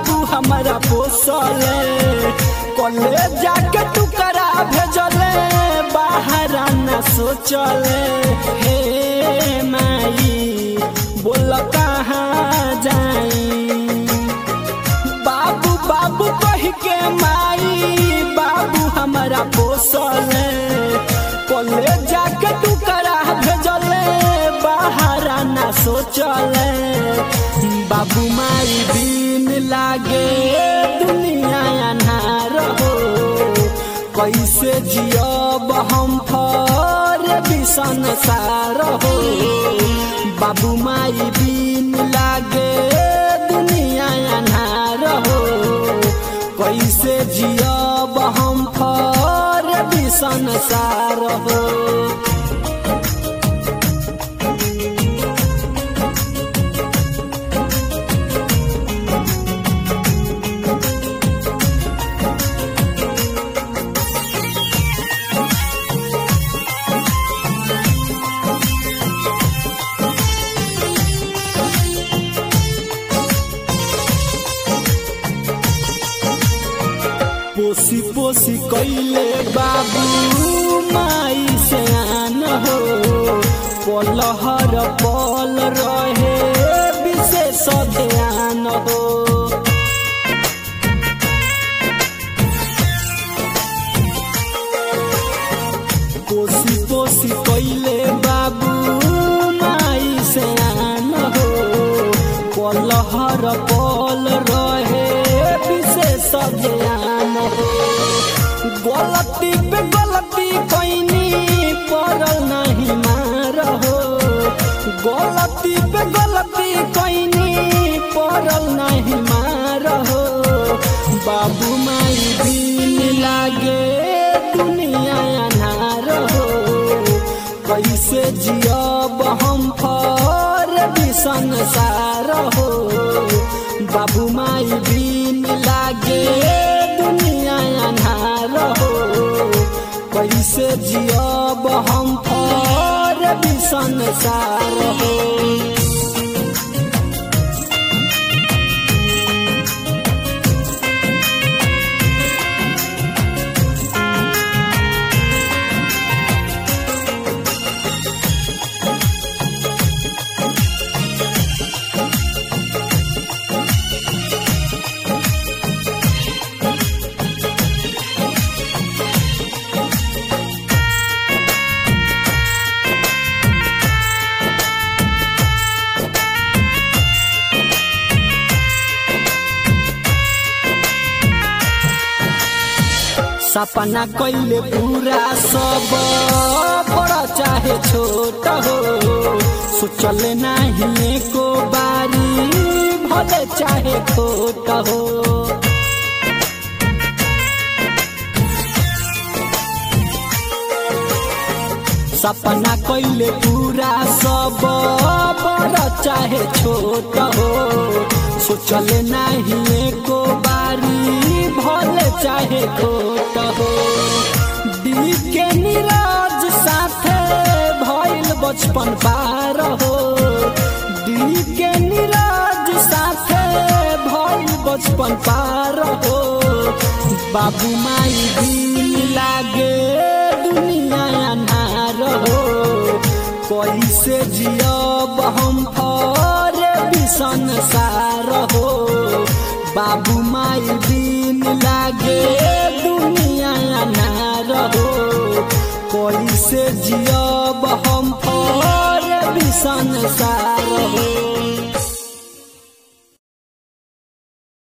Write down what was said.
बाबू हमारा पोसले कले जाके टुकड़ा भेजले बाहर न सोचले हे माई बोल कहाँ जाई बाबू बाबू कह के माई बाबू हमारा पोसले कले जाके टुकड़ा भेजले बाहर न सोचले बाबू माई दिन लागे दुनिया अनार हो कैसे जियब हम फर बिसन सार हो बाबू माई दिन लागे दुनिया अनार हो कैसे जियब हम फर बिसन सार हो पोसी पोसी कैले बाबू माई से आन हो पलहर पल रहे विशेष ध्यान हो पोसी पोसी कैले बाबू माई से आन हो पलहर पल रहे विशेष ध्यान हो गलती पे गलती कैनी पड़ल नहीं मार हो गलती पे गलती कैनी पड़ल नहीं मार हो बाबू माई दिन लागे दुनिया अनार हो कैसे जियब हम फर बिसन सार हो बाबू माई दिन लागे दुनिया अनार हो कैसे जियब हम फर बिसन सार हो सपना कैले पूरा सब बड़ा चाहे छोट हो सोचल नहीं को बारी भले चाहे खोट हो सपना कैले पूरा सब बड़ा चाहे छोट हो सोचल नहीं को बारी भले चाहे खोट हो दिल के निराज साथे भइल बचपन पार हो दिल के निराज साथे भइल बचपन पार हो बाबू माई दिल लागे दुनिया अनार हो कैसे जियब हम फर बिसन सार हो बाबू माई दिन लागे दुनिया अनार हो कैसे जियब हम फर बिसन सार हो